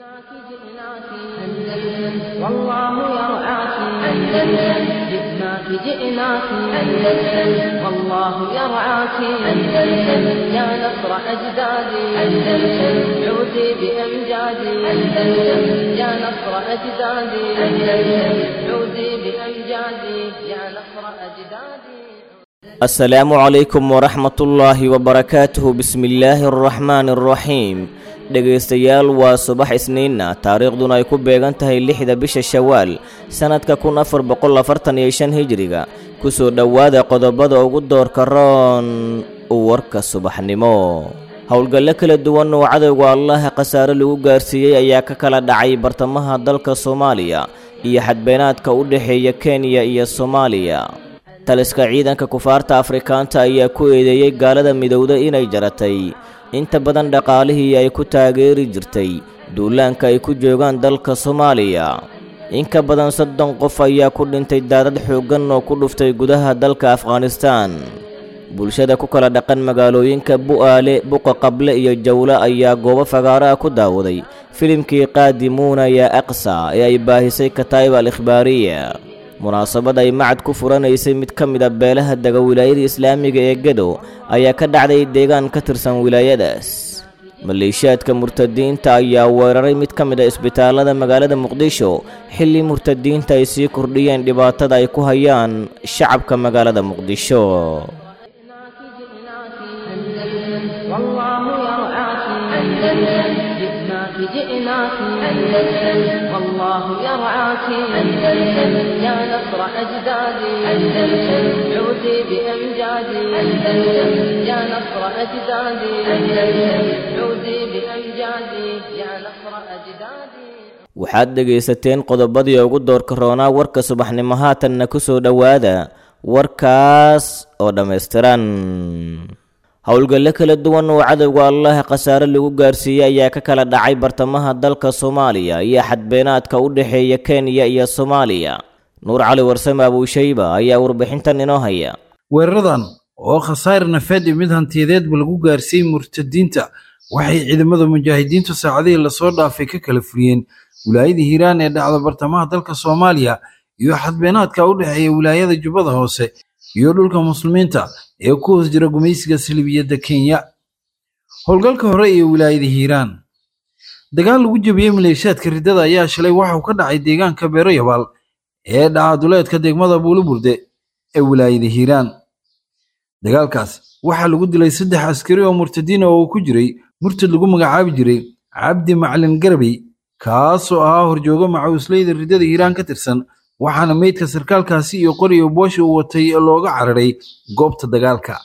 جئناك جئناك أندلس والله يرعاك أندلس جئناك جئناك أندلس والله يرعاك أندلس يا نصر أجدادي أندلس عودي بأمجادي أندلس يا نصر أجدادي أندلس عودي بأمجادي يا نصر أجدادي asalaamu calaykum waraxmatullaahi wabarakaatuhu bismillaahi araxmaani araxiim dhegaystayaal waa subax isniinna taariikhduna ay ku beegan tahay lixda bisha shawaal sannadka kun afar boqol afartan iyo shan hijiriga kusoo dhowaada qodobada ugu doorka roon warka subaxnimo howlgallo kala duwan oo cadowga allaha khasaare lagu gaarsiiyey ayaa ka kala dhacay bartamaha dalka soomaaliya iyo xadbeenaadka u dhexeeya kenya iyo soomaaliya taliska ciidanka kufaarta afrikaanta ayaa ku eedeeyey gaalada midowda inay jaratay inta badan dhaqaalihii ay ku taageeri jirtay duulaanka ay ku joogaan dalka soomaaliya in ka badan soddon qof ayaa ku dhintay daadad xooggan oo ku dhuftay gudaha dalka afghanistaan bulshada ku kala dhaqan magaalooyinka bu'aale buqa qable iyo jawle ayaa goobo fagaaro ah ku daawaday filimkii qaadimuuna yaa aqsa ee ay baahisay kataa'ib al ikhbaariya munaasabad ay macad ku furanaysay mid ka mid a beelaha dega wilaayada islaamiga ee gedo ayaa ka dhacday deegaan ka tirsan wilaayadaas maleeshiyaadka murtadiinta ayaa weeraray mid ka mid a isbitaallada magaalada muqdisho xilli murtadiinta ay sii kordhiyeen dhibaatada ay ku hayaan shacabka magaalada muqdisho جئناك جئناك أندلس والله يرعاك أندلس يا نصر أجدادي أندلس عودي بأمجادي أندلس يا نصر أجدادي أندلس عودي بأمجادي يا نصر أجدادي waxaad dhegaysateen qodobadii ugu doorka roonaa warka subaxnimo haatanna ku soo dhowaada warkaas oo dhammaystiran howlgallo kala duwan oo cadowga allaha khasaare lagu gaarsiiyey ayaa ka kala dhacay bartamaha dalka soomaaliya iyo xadbeenaadka u dhexeeya kenya iyo soomaaliya nuur cali warsame abuushayba ayaa warbixintan inoo haya weeraradan oo khasaar nafeed iyo mid hantiyadeedba lagu gaarsiiyey murtadiinta waxay ciidamada mujaahidiintu saacadihii lasoo dhaafay ka kala furiyeen wilaayada hiiraan ee dhacda bartamaha dalka soomaaliya iyo xadbeenaadka u dhexeeya wilaayada jubbada hoose iyo dhulka muslimiinta ee ku hoos jira gumaysiga salibiyadda kenya howlgalka hore iyo wilaayada hiiraan dagaal lagu jebiyey maleeshiyaadka riddada ayaa shalay waxauu ka dhacay deegaanka beero yabaal ee dhacaduleedka degmada buuliburde ee wilaayada hiiraan dagaalkaas waxaa lagu dilay saddex askari oo murtadiina oo uu ku jiray murtad lagu magacaabi jiray cabdi macalin garabey kaasoo ahaa horjoogo macawisleyda riddada hiiraan ka tirsan waxaana meydka sarkaalkaasi iyo qoriyo boosha uu watay looga cararay goobta dagaalka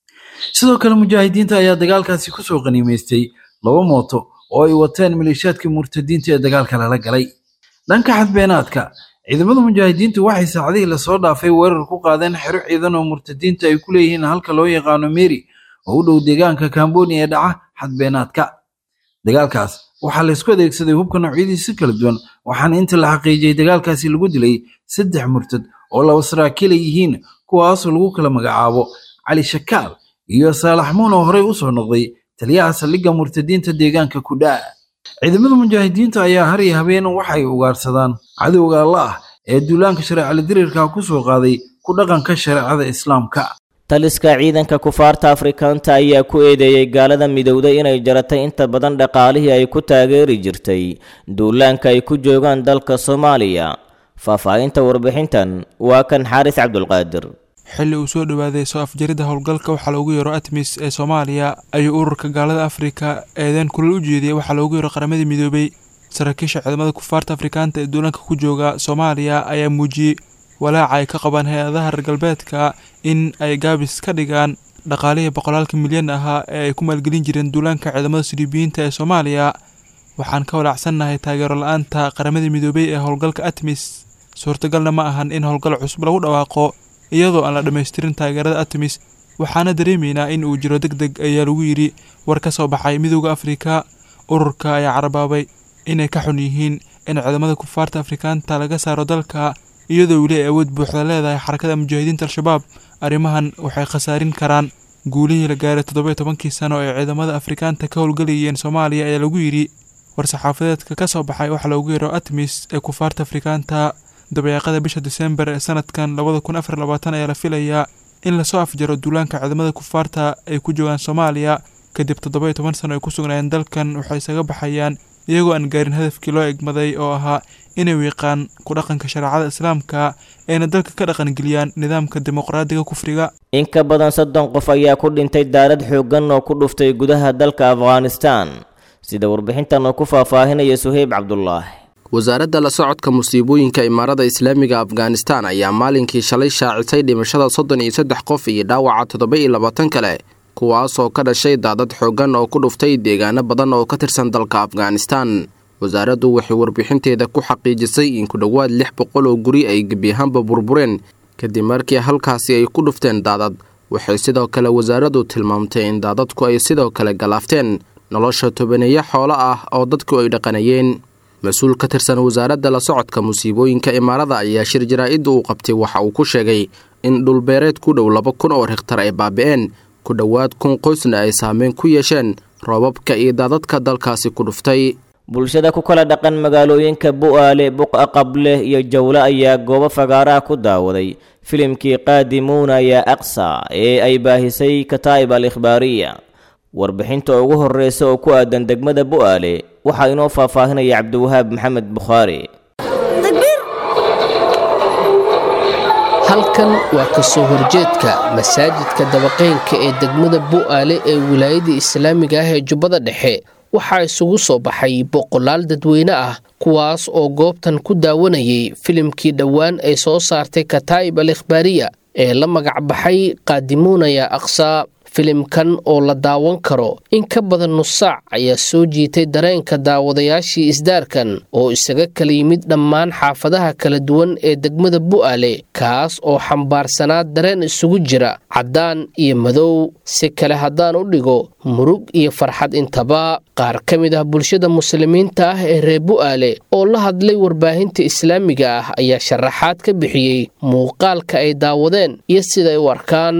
sidoo kale mujaahidiinta ayaa dagaalkaasi kusoo qaniimaystay laba mooto oo ay wateen maleeshiyaadkii murtadiinta ee dagaalka lala galay dhanka xadbeenaadka ciidamada mujaahidiintu waxay saacadihii lasoo dhaafay weerar ku qaadeen xero ciidan oo murtadiinta ay ku leeyihiin halka loo yaqaano meri oo u dhow deegaanka kamboni ee dhaca xadbeenaadka dagaalkaas waxaa laysku adeegsaday hubka noocyadiisa kala duwan waxaana inta la xaqiijiyey dagaalkaasi lagu dilay saddex murtad oo laba saraakiila yihiin kuwaasoo lagu kala magacaabo cali shakaal iyo saalax muun oo horey u soo noqday taliyaha saldhigga murtadiinta deegaanka kudhaa ciidamada mujaahidiinta ayaa har iyo habeen waxay ugaarsadaan cadowga alla ah ee duulaanka shareecala diriirka ku soo qaaday ku dhaqanka shareecada islaamka taliska ciidanka kufaarta afrikaanta ayaa ku eedeeyey gaalada midowda inay jaratay inta badan dhaqaalihii ay ku taageeri jirtay duulaanka ay ku joogaan dalka soomaaliya faahfaahinta warbixintan waa kan xaaris cabdulqaadir xilli uu soo dhowaaday soo afjaridda howlgalka waxaa loogu yeero atmis ee soomaaliya ayuu ururka gaalada afrika eedeen kulal u jeediyey waxaa loogu yeero qaramadii midoobay saraakiisha ciidamada kufaarta afrikaanta ee duulaanka ku jooga soomaaliya ayaa muujiyey walaaca ay ka qabaan hay-adaha reer galbeedka in ay gaabis ka dhigaan dhaqaalihii boqolaalka milyan ahaa ee ay ku maalgelin jireen duulaanka ciidamada siribiyiinta ee soomaaliya waxaan ka walaacsannahay taageero la-aanta qaramada midoobay ee howlgalka atmis suurtagalna ma ahan in howlgal cusub lagu dhawaaqo iyadoo aan la dhammaystirin taageerada atmis waxaana dareemaynaa in uu jiro deg deg ayaa lagu yidhi war ka soo baxay midooda afrika ururka ayaa carabaabay inay ka xun yihiin in ciidamada kufaarta afrikaanta laga saaro dalka iyadoo weli ay awood buuxda leedahay xarakada mujaahidiinta al-shabaab arrimahan waxay khasaarin karaan guulihii la gaaray toddoba tobankii sano ee ciidamada afrikaanta ka howlgelayeen soomaaliya ayaa lagu yidhi war-saxaafadeedka ka soo baxay waxaa loogu yeero atmis ee kufaarta afrikaanta dabeeqada bisha disembar ee sanadkan labada kun afar labaatan ayaa la filayaa in lasoo afjaro duulaanka ciidamada kufaarta ay ku joogaan soomaaliya kadib toddoba iyo toban sano ay ku sugnaayeen dalkan waxay isaga baxayaan iyagoo aan gaarin hadafkii loo egmaday oo ahaa inay wiiqaan ku dhaqanka shareecada islaamka ayna dalka ka dhaqangeliyaan nidaamka dimuqraadiga kufriga in ka badan soddon qof ayaa ku dhintay daarad xooggan oo ku dhuftay gudaha dalka afghanistan sida warbixintan oo ku faahfaahinaya suheyb cabdulaahi wasaaradda la socodka musiibooyinka imaarada islaamiga afghanistan ayaa maalinkii shalay shaacisay dhimashada soddon iyo saddex qof iyo dhaawaca toddoba iyo labaatan kale kuwaasoo ka dhashay daadad xooggan oo ku dhuftay deegaano badan oo ka tirsan dalka afghanistan wasaaraddu waxay warbixinteeda ku xaqiijisay in ku dhowaad lix boqol oo guri ay gebiyahaanba burbureen kadib markii halkaasi ay ku dhufteen daadad waxay sidoo kale wasaaraddu tilmaamtay in daadadku ay sidoo kale galaafteen nolosha tobaneeyo xoolo ah oo dadku ay dhaqanayeen mas-uul ka tirsan wasaaradda la socodka musiibooyinka imaarada ayaa shir jaraa-idda uu qabtay waxa uu ku sheegay in dhulbeereed ku dhow laba kun oo hektar ay baabi'een ku dhowaad kun qoysna ay saameyn ku yeesheen roobabka iyo daadadka dalkaasi ku dhuftay bulshada ku kala dhaqan magaalooyinka bu'aale buqa qable iyo jawle ayaa goobo fagaaraha ku daawaday filimkii qaadimuuna yaa aqsa ee ay baahisay kataa'ib al ikhbaariya warbixinta ugu horreysa oo ku aadan degmada bu'aale waxaa inoo faahfaahinaya cabdiwahaab maxamed bukhaari halkan waa ka soo horjeedka masaajidka dabaqeynka ee degmada bu'aale ee wilaayada islaamiga ah ee jubbada dhexe waxaa isugu soo baxay boqolaal dadweyne ah kuwaas oo goobtan ku daawanayay filimkii dhowaan ay soo saartay kataa'ib al ikhbaariya ee la magac baxay qaadimuunaya aqsaa filimkan oo la daawan karo in ka badan nus saac ayaa soo jiitay dareenka daawadayaashii isdaarkan oo isaga kala yimid dhammaan xaafadaha kala duwan ee degmada bu'aale kaas oo xambaarsanaa dareen isugu jira caddaan iyo madow si kale haddaan u dhigo murug iyo farxad intaba qaar ka mid ah bulshada muslimiinta ah ee reer bu'aale oo la hadlay warbaahinta islaamiga ah ayaa sharaxaad ka bixiyey muuqaalka ay daawadeen iyo siday u arkaan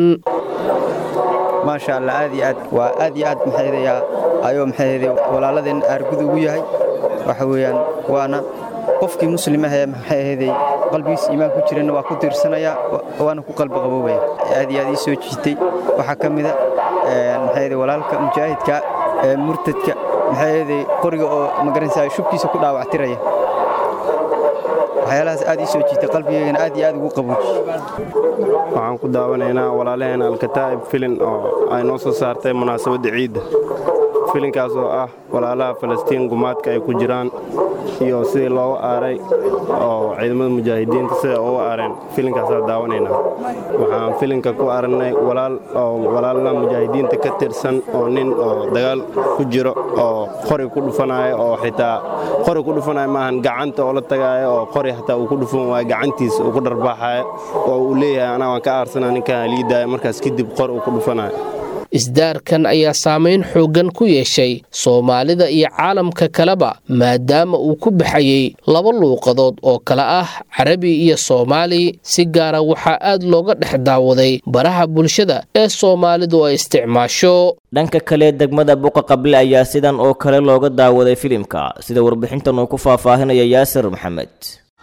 maasha allah aad iyo aad waa aad iyo aad maxaydayaa ayuu maxayday walaaladeen aargud ugu yahay waxa weeyaan waana qofkii muslim ahee maxay ahayday qalbigiisa iimaan ku jirana waa ku tiirsanayaa waana ku qalbi qaboobaya aad iyo aad ii soo jiitay waxaa ka mida maxayday walaalka mujaahidka ee murtadka maxay ahayday qoriga oo magaranaysaa shubkiisa ku dhaawactiraya waxyaalahaas aad ii soo jiitay qalbigeygana aad iyo aad ugu qabooji waxaan ku daawanaynaa walaalaheena alkataa'ib filin oo ay noo soo saartay munaasabadda ciidda filinkaas oo ah walaalaha falastiin gumaadka ay ku jiraan iyo sidii looga aaray oo ciidamada mujaahidiinta sida uga aareen filinkaasaan daawanaynaa waxaan filinka ku aragnay walaal oo walaalna mujaahidiinta ka tirsan oo nin oo dagaal ku jiro oo qori ku dhufanaayo oo xitaa qori ku dhufanaayo maahan gacanta oo la tagaayo oo qori xataa uu ku dhufan waayo gacantiisa uu ku dharbaaxayo oo uu leeyahay anaa waan ka aarsana ninkaan liidaayo markaas kadib qori uu ku dhufanayo isdaarkan ayaa saamayn xooggan ku yeeshay soomaalida iyo caalamka kaleba maadaama uu ku baxayey laba luuqadood oo kale ah carabi iyo soomaali si gaara waxaa aad looga dhex daawaday baraha bulshada ee soomaalidu ay isticmaasho dhanka kale degmada buqa qable ayaa sidan oo kale looga daawaday filimka sida warbixintan uu ku faahfaahinaya yaasir maxamed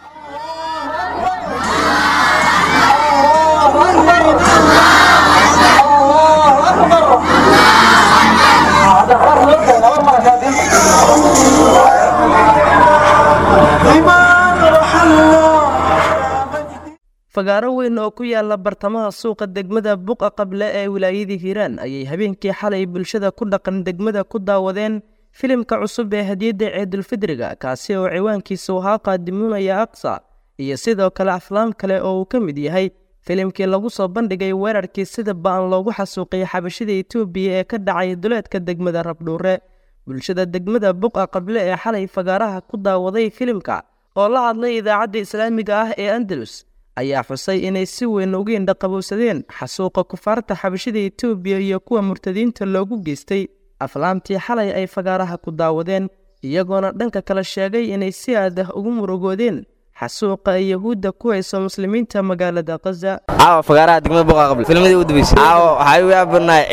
fagaaro weyn oo ku yaala bartamaha suuqa degmada buqa qable ee wilaayadii hiiraan ayay habeenkii xalay bulshada ku dhaqan degmada ku daawadeen filimka cusub ee hadiyadda ciidulfidriga kaasi oo ciwaankiisu ahaa qaadimuunaya aqsa iyo sidoo kale aflaam kale oo uu ka mid yahay filimkii lagu soo bandhigay weerarkii sida ba-an loogu xasuuqiyay xabashida etoobiya ee ka dhacay duleedka degmada rabdhuure bulshada degmada buqa qable ee xalay fagaaraha ku daawaday filimka oo la hadlay idaacadda islaamiga ah ee andalus ayaa xusay inay si weyn uga indhaqabowsadeen xasuuqa kufaarta xabashida etoobiya iyo kuwa murtadiinta loogu geystay aflaamtii xalay ay fagaaraha ku daawadeen iyagoona dhanka kale sheegay inay si aad ah ugu murugoodeen xasuuqa ay yahuudda ku hayso muslimiinta magaalada khaza caawa fagaaraha degmada buqa qabl filmadii u dambeysay caawa waxaa igu yaabanaay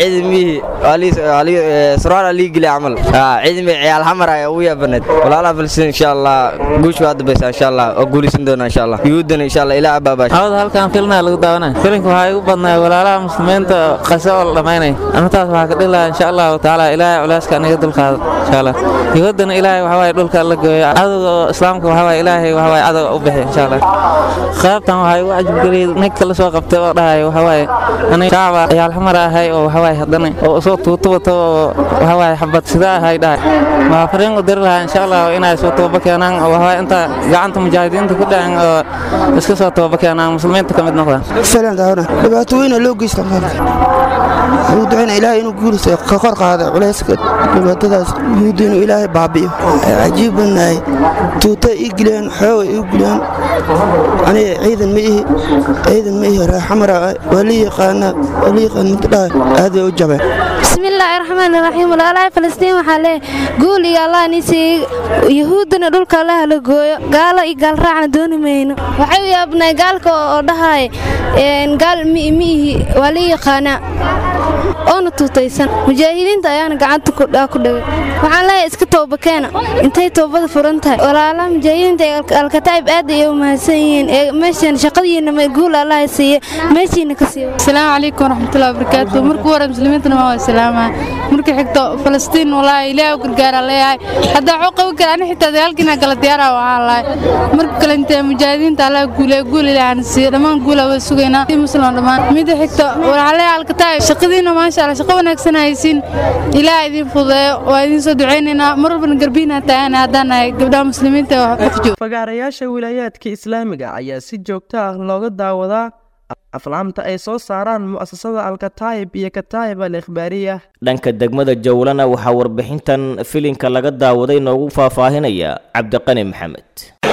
ciidamihii surwaal lii geliya camal ciidamii ciyaal xamar ayaa ugu yaabanayd walaalaha filistiin insha allah guush waa dambaysa insha allah oo guulaysan doona insha allah yuhuuddana insha allah ilaa abaabaash hawada halkan filnaa lagu daawanay filinka waxaa igu badnay walaalaha muslimiinta qasa oo la dhammaynay anataas waxaa ka dhilaha insha allahu tacaala ilaahay culeyska aniga dulqaado insha allah yuhuuddana ilaahay waxawaaye dhulka la gooyo cadowga islaamka waxawaaye ilaahay waxawaaye cadowga u bixi insha allah qaybtan waxaa igu cajabgeliyay ninka la soo qabtay oo dhahay waxawaaye aniga shacba ciyaal xamar ahay oo waxawaaye haddana oo soo tuutubato oo waxawaaye xabad sida ahay dhahay waa fariin u diri lahaa insha allah inay soo toobaba keenaan oo waxawaaye inta gacanta mujaahidiinta ku dhacen oo iska soo toobaba keenaan muslimiinta ka mid noqdaan filan daawna dhibaato weyna loo geysta wuxuu ducayna ilaahay inuu guulisa ka kor qaada culayska dhibaatadaas yuhuudda inuu ilaahay baabi'iyo cajiib badnahay tuuta ii geliyaan xooga ii geliyaan aniga ciidan ma ihi ciidan ma ihi raaxamara waa la yaqaanaa waa la yaqaan mid dhahay aad bay u jabeen bismillaahi raxmaan raxiim walaalaha falastiin waxaa leeyahay guul iyo allah nisii yahuuddana dhulka allaha la gooyo gaalo iyo gaalraacna dooni mayno waxay u yaabnay gaalka oo dhahay gaal ma ihi waa la yaqaanaa oona tuutaysan mujaahidiinta ayaana gacanta ku dhigay waxaan leeyahay iska toobakeena intay toobada furan tahay walaalaha mujaahidiinta ee alkataa'ib aad ayay u mahadsan yihiin ee meeshan shaqadiina guul allaha siiye meeshiina ka siiyo asalaamu calaykum waraxmatullahi wabarakaatu markuu hore muslimiintana waa salaamaa marka xigto falastiin walaahi ilaahay u gargaara leeyahay haddaa waxuu qaban kara ani xitaa dagaalkiina gala diyaara waxaan lahay marka kale intee mujaahidiinta allah guulee guul ilaahana siiye dhammaan guula waa sugaynaa si muslim dhammaan mida xigto waxaa leeyahay alkataa'ib shaqadiina maasha allah shaqo wanaagsan haysiin ilaah idin fududeeyo waa idin soo ducaynaynaa mar walbana garbiina taagana haddaan nahay gabdhaha muslimiinta waqjo fagaarayaasha wilaayaadka islaamiga ayaa si joogto ah looga daawadaa aflaamta ay soo saaraan mu'asasada alkataayib iyo kataayib al ikhbaariya dhanka degmada jawlana waxaa warbixintan filinka laga daawaday noogu faahfaahinaya cabdiqani maxamed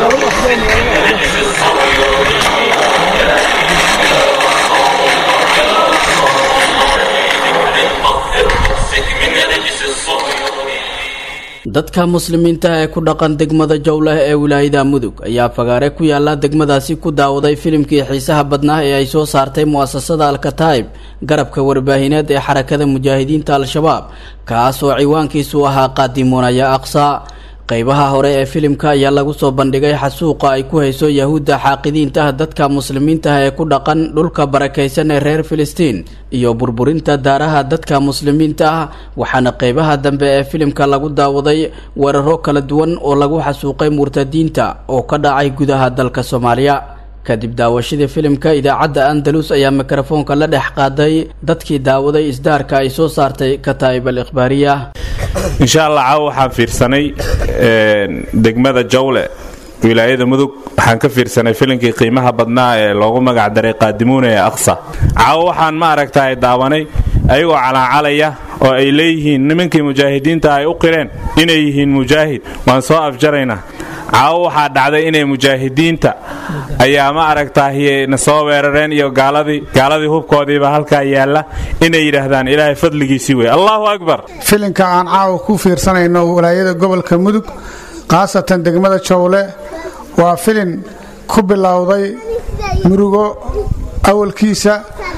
dadka muslimiinta ee ku dhaqan degmada jowleh ee wilaayada mudug ayaa fagaare ku yaala degmadaasi ku daawaday filimkii xiisaha badnaa ee ay soo saartay mu'asasada alkataa'ib garabka warbaahineed ee xarakada mujaahidiinta al-shabaab kaas oo ciwaankiisu ahaa qaadimuunaya aqsa qaybaha hore ee filimka ayaa lagu soo bandhigay xasuuqa ay ku hayso yahuudda xaaqidiinta ah dadka muslimiintaah ee ku dhaqan dhulka barakaysan ee reer filistiin iyo burburinta daaraha dadka muslimiinta ah waxaana qaybaha dambe ee filimka lagu daawaday weeraro kala duwan oo lagu xasuuqay murtadiinta oo ka dhacay gudaha dalka soomaaliya kadib daawashadii filimka idaacadda andalus ayaa mikrofoonka la dhex qaaday dadkii daawaday isdaarka ay soo saartay kataa'ib al ikhbaariya insha allah caawa waxaan fiirsanay degmada jawle wilaayada mudug waxaan ka fiirsanay filinkii qiimaha badnaa ee loogu magacdaray qaadimuuna ee aqsa caawa waxaan ma aragtaay daawanay ayagoo calaacalaya oo ay leeyihiin nimankii mujaahidiinta ay u qireen inay yihiin mujaahid waan soo afjaraynaa caawo waxaa dhacday inay mujaahidiinta ayaa ma aragtaahiye na soo weerareen iyo gaaladii gaaladii hubkoodiiba halkaa yaalla inay yidhaahdaan ilaahay fadligiisii wey allahu akbar filinka aan caawa ku fiirsanayno walaayada gobolka mudug khaasatan degmada jowle waa filin ku bilowday murugo awalkiisa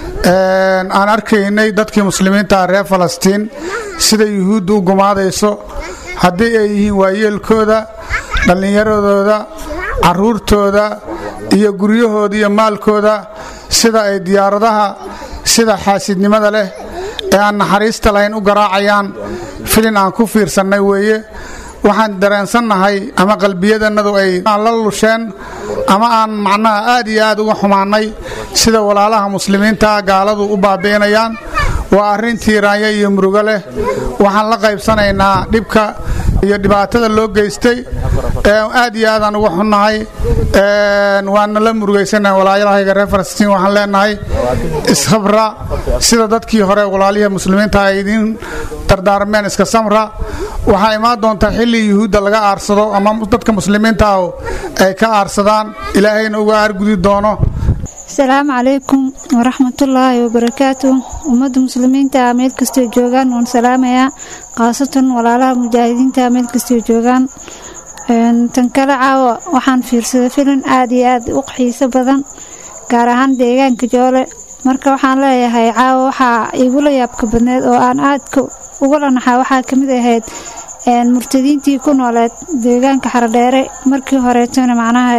aan arkaynay dadkii muslimiinta reer falastiin sida yuhuudda u gumaadayso haddii ay yihiin waayeelkooda dhallinyaradooda caruurtooda iyo guryahooda iyo maalkooda sida ay diyaaradaha sida xaasidnimada leh ee aan naxariista lahayn u garaacayaan filin aan ku fiirsannay weeye waxaan dareensannahay ama qalbiyadannadu ay la lusheen ama aan macnaha aad iyo aad uga xumaannay sida walaalaha muslimiinta gaaladu u baabi'inayaan waa arrin tiiraanya iyo murugo leh waxaan la qaybsanaynaa dhibka iyo dhibaatada loo geystay aad iyo aadaan uga xunnahay waana la murugaysanaha walaayalahayga reer falastiin waxaan leenahay ishabra sida dadkii hore walaalihii muslimiinta ay idiin dardaarmeen iska samra waxaa imaan doontaa xilli yuhuudda laga aarsado ama dadka muslimiinta ah ay ka aarsadaan ilaahayna uga aargudi doono asalaamu calaykum waraxmatullaahi wabarakaatu ummadda muslimiinta meel kastoo joogaan waan salaamayaa khaasatan walaalaha mujaahidiinta meel kastoo joogaan tan kale caawa waxaan fiirsaday filin aad iyo aad u xiiso badan gaar ahaan deegaanka joole marka waxaan leeyahay caawa waxaa igula yaabka badneed oo aan aadka ugula naxaa waxaa ka mid ahayd murtadiintii ku nooleed deegaanka xaradheere markii horeetona macnaha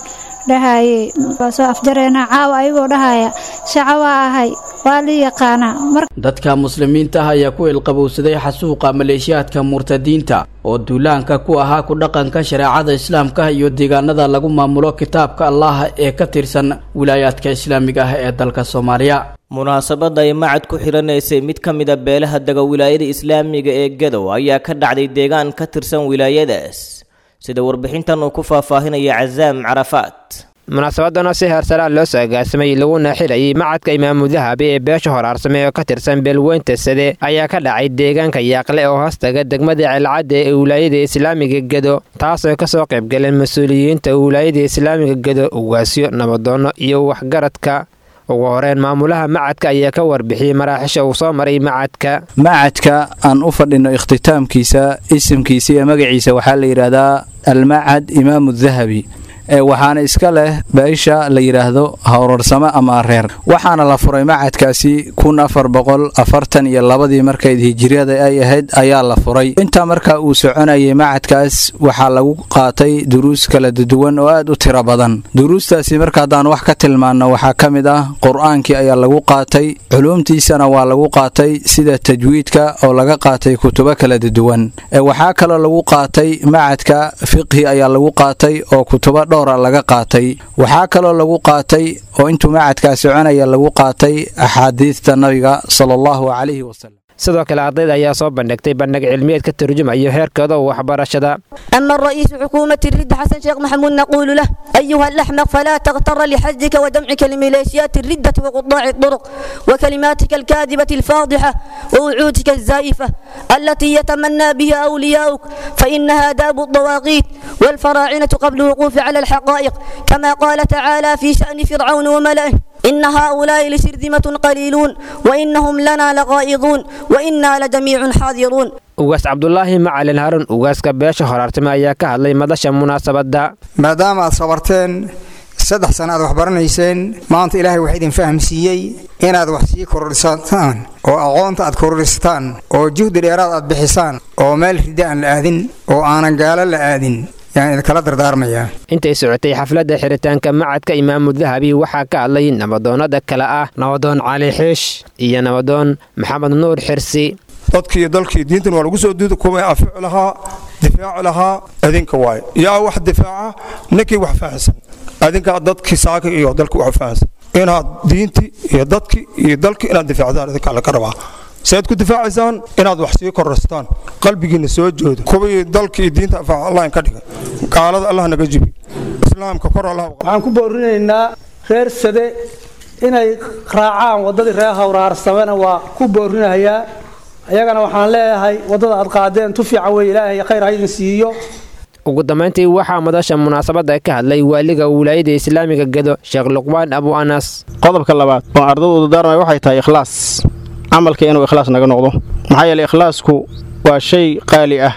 dhahaye waa soo afjareena caawa ayagoo dhahaya shaco waa ahay waa lii yaqaanaa dadka muslimiinta ah ayaa ku ilqabowsaday xasuuqa maleeshiyaadka murtadiinta oo duulaanka ku ahaa ku dhaqanka shareecada islaamka iyo deegaanada lagu maamulo kitaabka allah ee ka tirsan wilaayaadka islaamiga ah ee dalka soomaaliya munaasabadda ay macad ku xidhanaysay mid ka mida beelaha dega wilaayada islaamiga ee gadow ayaa ka dhacday deegaan ka tirsan wilaayadaas sida warbixintan uu ku faahfaahinaya casaam carafaat munaasabadana si heersaraa loo soo agaasimay laguna xidhayay macadka imaamu dahabi ee beesha horaarsame oo ka tirsan beelweynta sade ayaa ka dhacay deegaanka yaaqle oo hoostaga degmada celcadda ee wilaayada islaamiga gedo taasoo kasoo qaybgaleen mas-uuliyiinta wilaayada islaamiga gedo ugaasyo nabadoonno iyo waxgaradka ugu horeyn maamulaha macadka ayaa ka warbixiyey maraaxisha uu soo maray macadka macadka aan u fadhino ikhtitaamkiisa isimkiisa iyo magaciisa waxaa la yidhaahdaa almacad imaamu dahabi waxaana iska leh beesha la yidhaahdo howrarsamo ama reer waxaana la furay macadkaasi kun afar boqol afartan iyo labadii markayd hijiriyada ay ahayd ayaa la furay intaa markaa uu soconayay macadkaas waxaa lagu qaatay duruus kala duwan oo aad u tiro badan duruustaasi marka haddaan wax ka tilmaanno waxaa ka mid ah qur-aankii ayaa lagu qaatay culuumtiisana waa lagu qaatay sida tajwiidka oo laga qaatay kutubo kala duwan waxaa kaloo lagu qaatay macadka fiqhi ayaa lagu qaatay oo kutubo dhowra laga qaatay waxaa kaloo lagu qaatay oo intuu macadkaa soconaya lagu qaatay axaadiista nabiga sala allahu calayhi wasalam sidoo kale ardayda ayaa soo bandhigtay bandhig cilmiyeed ka turjumayo heerkooda waxbarashada أما الرئيس حكومة الرد حسن شيخ محمود نقول له أيها الأحمق فلا تغتر لحزك ودمعك لميليشيات الردة وقطاع الطرق وكلماتك الكاذبة الفاضحة ووعودك الزائفة التي يتمنى بها أولياؤك فإنها داب الطواغيت والفراعنة قبل الوقوف على الحقائق كما قال تعالى في شأن فرعون وملئه إن هؤلاء لشرذمة قليلون وإنهم لنا لغائظون وإنا لجميع حاضرون ugaas cabdulaahi macalin harun ugaaska beesha horaartime ayaa ka hadlay madasha munaasabadda maadaama aad sabarteen saddex sana aad wax baranayseen maanta ilaahay wax idin fahamsiiyey inaad wax sii kororhisataan oo aqoonta aad kororhisataan oo juhdi dheeraad aad bixisaan oo meel rida aan la aadin oo aanan gaalo la aadin yaan idinkala dardaarmayaa intay socotay xafladda xiritaanka macadka imaamu dahabi waxaa ka hadlay nabadoonnada kale ah nabadoon cali xiish iyo nabadoon maxamed nuur xirsi dadkii dalkii diintan waa lagu soo duuda kuwa afiicu lahaa difaaci lahaa adinka waaye yaa wax difaaca ninkii wax fahansan adinkaa dadkii saaka iyo dalkii wax fahansan inaad diintii iyo dadkii iyo dalkii inaad difaacdaan idinkaa laga rabaa saad ku difaacaysaan inaad wax sii korraystaan qalbigiinna soo joodo kuwii dalkii diinta afaaca allah ka dhiga gaalada allah naga jibi islaamka kor allah waxaan ku boorinaynaa reer sade inay raacaan waddadii reer hawraarsamena waa ku boorinahayaa ayagana waxaan leeyahay waddada aad qaadeen tu fiican wey ilaahay khayr ha idin siiyo ugu dambayntii waxaa madasha munaasabadda ka hadlay waaliga wilaayada islaamiga gedo sheekh luqbaan abu anas qodobka labaad oo ardadooda daarmay waxay tahay ikhlaas camalka inuu ikhlaas naga noqdo maxaa yeeley ikhlaasku waa shay qaali ah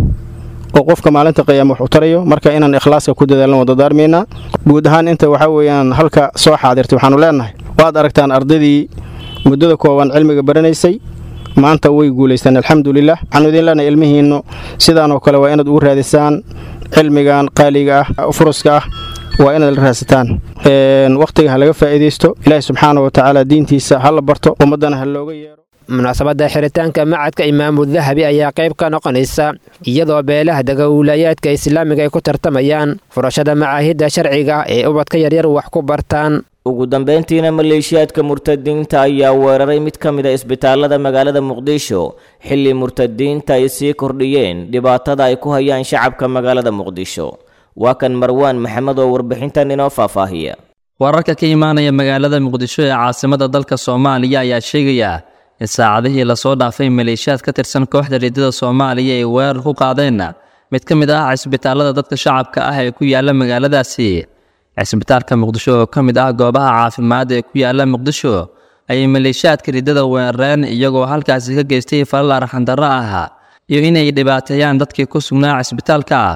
oo qofka maalinta qiyaama wax u tarayo marka inaan ikhlaaska ku dadaalno wada daarmaynaa guud ahaan inta waxaa weeyaan halka soo xaadirtay waxaanu leenahay waad aragtaan ardaydii muddada kooban cilmiga baranaysay maanta way guulaystaan alxamdulilah waxaanu idin leenahay ilmihiinnu sidaanoo kale waa inaad ugu raadisaan cilmigan qaaliga ah furuska ah waa inaad la raadsataan wakhtiga ha laga faa'iidaysto ilaahi subxaana wa tacaala diintiisa ha la barto ummaddana ha looga yeero munaasabadda xiritaanka macadka imaamu dahabi ayaa qayb ka noqonaysa iyadoo beelaha dega wiilaayaadka islaamiga ay ku tartamayaan furashada macaahidda sharciga ee ubadka yaryar wax ku bartaan ugu dambeyntiina maleeshiyaadka murtadiinta ayaa weeraray mid ka mid a isbitaalada magaalada muqdisho xilli murtadiinta ay sii kordhiyeen dhibaatada ay ku hayaan shacabka magaalada muqdisho waa kan marwaan maxamed oo warbixintan inoo faahfaahiya wararka ka imaanaya magaalada muqdisho ee caasimada dalka soomaaliya ayaa sheegaya in saacadihii lasoo dhaafay maleeshiyaad ka tirsan kooxda riddada soomaaliya ay weerar ku qaadeen mid ka mid ah cisbitaalada dadka shacabka ah ee ku yaala magaaladaasi cisbitaalka muqdisho oo ka mid ah goobaha caafimaad ee ku yaala muqdisho ayay maleeshiyaadka riddada weerareen iyagoo halkaasi ka geystay falal arxandarro ah iyo inay dhibaateeyaan dadkii ku sugnaa cisbitaalka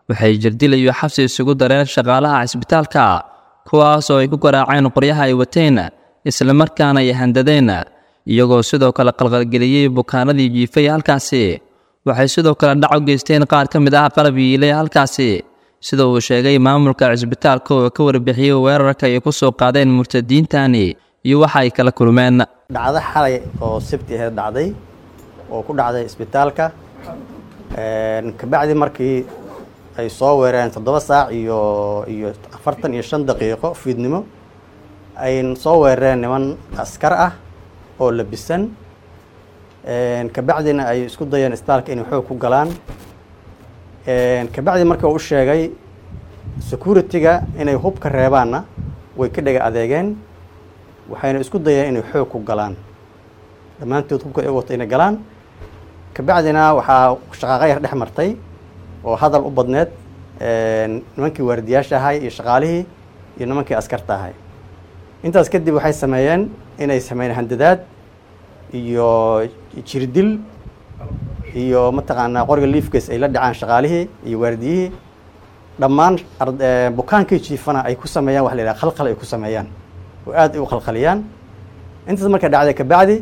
waxay jirdil iyo xabsi isugu dareen shaqaalaha cisbitaalka kuwaas oo ay ku garaaceen qoryaha ay wateen islamarkaana ay handadeen iyagoo sidoo kale qalqalgeliyey bukaanadii jiifay halkaasi waxay sidoo kale dhac u geysteen qaar ka mid ah qalab yiilay halkaasi sida uu sheegay maamulka cisbitaalka oo ka warbixiyey weerarka ay ku soo qaadeen murtadiintani iyo waxa ay kala kulmeen dhacdo xalay oo sabti aheed dhacday oo ku dhacday isbitaalka kabacdi markii ay soo weerareen toddoba saac iyo iyo afartan iyo shan daqiiqo fiidnimo ay soo weerareen niman askar ah oo labisan kabacdina ay isku dayeen isbitaalka inay xoog ku galaan kabacdi marka uu u sheegay security-ga inay hubka reebaanna way ka dhega adeegeen waxayna isku dayeen inay xoog ku galaan dhammaantood hubka ay wato inay galaan kabacdina waxaa shaqaaqa yar dhex martay oo hadal u badneed nimankii waardiyaasha ahay iyo shaqaalihii iyo nimankii askarta ahay intaas kadib waxay sameeyeen inay sameeyeen handadaad iyo jirdil iyo mataqaanaa qoriga liifkays ay la dhacaan shaqaalihii iyo waardiyihii dhammaan bukaankii jiifana ay ku sameeyaan wax la yidhaha khalkhal ay ku sameeyaan oo aad ay u khalkhaliyaan intaas marka dhacday kabacdi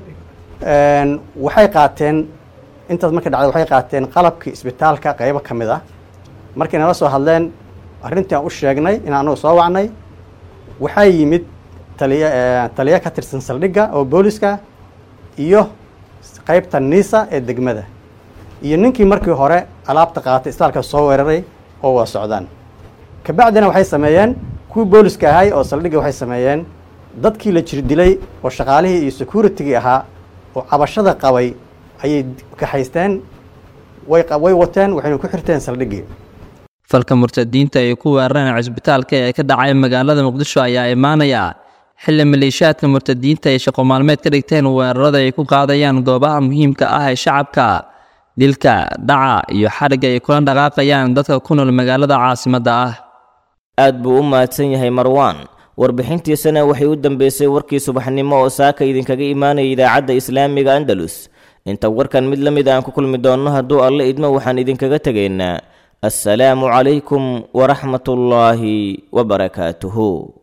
waxay qaateen intaas marka dhacday waxay qaateen qalabkii isbitaalka qaybo ka mid ah markay nala soo hadleen arrintii aan u sheegnay in anagu soo wacnay waxaa yimid taliya taliya ka tirsan saldhigga oo booliska iyo qaybta niisa ee degmada iyo ninkii markii hore alaabta qaatay isbitaalka soo weeraray oo waa socdaan kabacdina waxay sameeyeen kuwii booliska ahay oo saldhigga waxay sameeyeen dadkii la jir dilay oo shaqaalihii iyo security-gii ahaa oo cabashada qabay ayay kaxaysteen way way wateen waxayna ku xirteen saldhiggii falka murtadiinta ay ku weerareen cisbitaalka ee ka dhacay magaalada muqdisho ayaa imaanaya xilli maleeshiyaadka murtadiinta ay shaqo maalmeed ka dhigteen weerarada ay ku qaadayaan goobaha muhiimka ah ee shacabka dilka dhaca iyo xadhigga ay kula dhaqaaqayaan dadka ku nool magaalada caasimadda ah aad buu u mahadsan yahay marwaan warbixintiisana waxay u dambeysay warkii subaxnimo oo saaka idinkaga imaanaya idaacadda islaamiga andalus inta warkan mid la mid aan ku kulmi doonno hadduu alle idmo waxaan idinkaga tegaynaa assalaamu calaykum waraxmatullaahi wabarakaatuhu